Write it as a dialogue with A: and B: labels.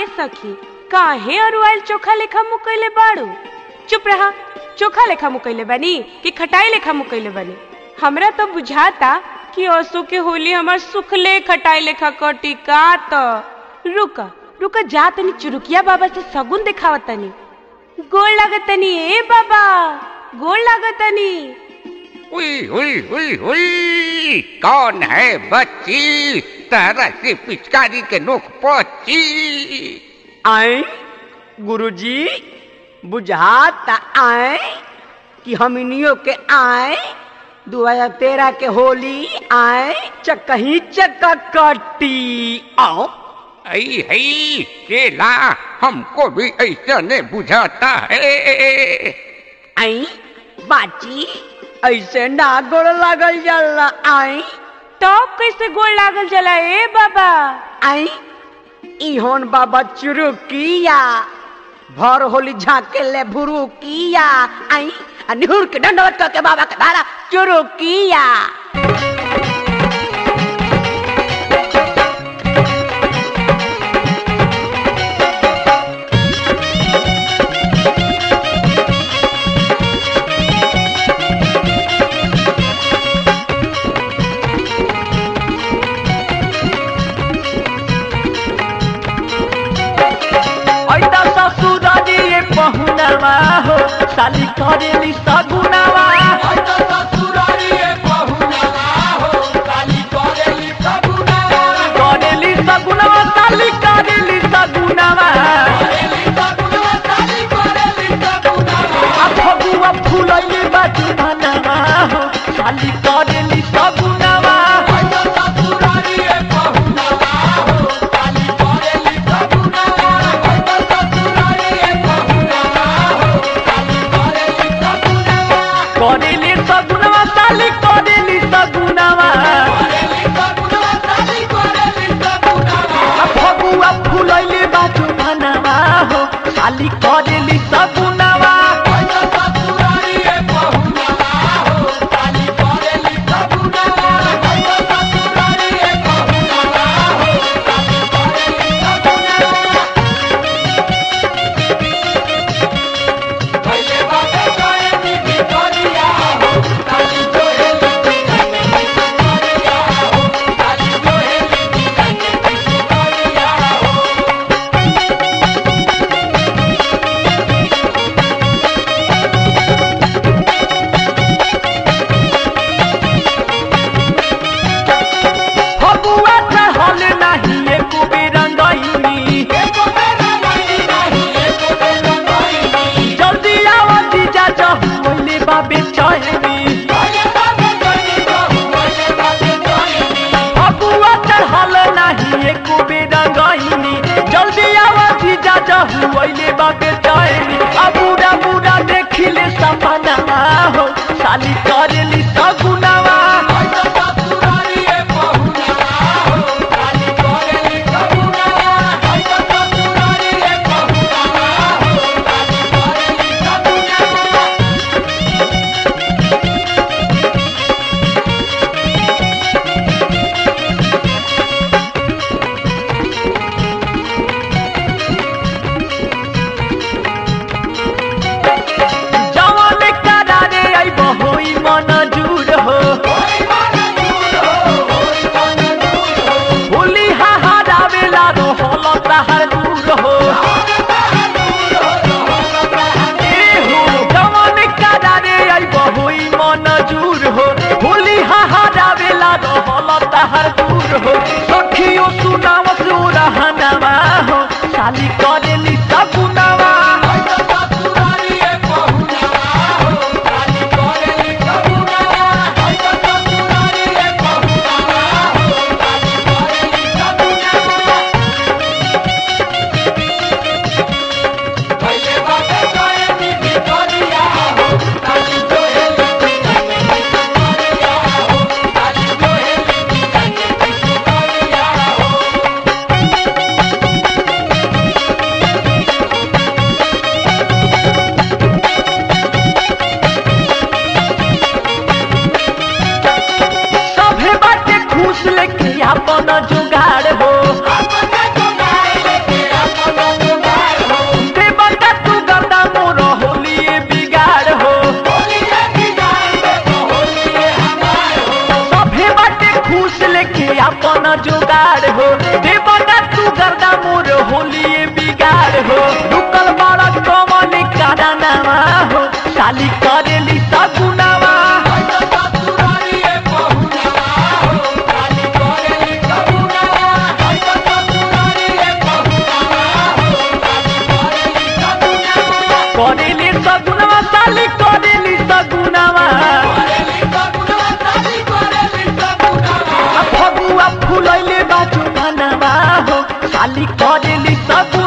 A: ए सखी काहे अरुआल चोखा लेखा मुकैले बाड़ू चुप रहा चोखा लेखा मुकैले बानी कि खटाई लेखा मुकैले बानी हमरा तो बुझाता कि असो के होली हमर सुखले खटाई लेखा कटी का त रुक रुक जा तनी चुरुकिया बाबा से सगुन दिखावा तनी गोड़ लागतनी ए बाबा गोड़ लागतनी
B: हुई हुई हुई हुई कौन है बच्ची तरह से पिचकारी के नोक पहुंची
C: आए गुरुजी बुझाता आए कि हमनियों के आए दो हजार तेरह के होली आए चकही चक कटी आओ
B: आई हई केला हमको भी ऐसा नहीं बुझाता है
C: आई बाची ऐसे ना गोड़ लागल जाला आई
A: तब कैसे गोड़ लागल जला ए बाबा
C: आई इहोन बाबा चुरुकिया भर होली झाके ले भुरुकिया आई आ निहुर के दंडवत के बाबा के धारा चुरुकिया ऐता ससुरारी ये पहुनवा हो साली करेली सगुनवा करेली सगुनवा साली करेली सगुनवा आ फगुआ फुलैले बाजू धनवा हो साली करेली सगुनवा करेली सगुनवा साली करेली सगुनवा आ फगुआ फुलैले बाजू धनवा हो साली करेली सगुनवा फगुआ चढ़ल नाही एको बेरंगैनी जल्दी आवा जीजा जहुले बाबे चहनी फगुआ चढ़ल नाही एको बेरंगैनी जल्दी आवा जीजा जहुले बाबे चहनी आ बुढ़ा बुढ़ा देखिले सपना हो साली करेली सगुनावा जवान करारे आइब होई मन जुर हो होली हाहारावेला रोहल ताहार दूर हो ए हो जवान करारे आइब होई मन जुर हो होली हाहारावेला रोहल ताहार दूर हो सखियो सुनाव सुरहनवा हो साली करेली सगुनवा साली करेली सगुनावा करेली सगुनावा साली करेली सगुनावा आ फगुआ फुलैले बाजू भनवा हो साली करेली सगुनावा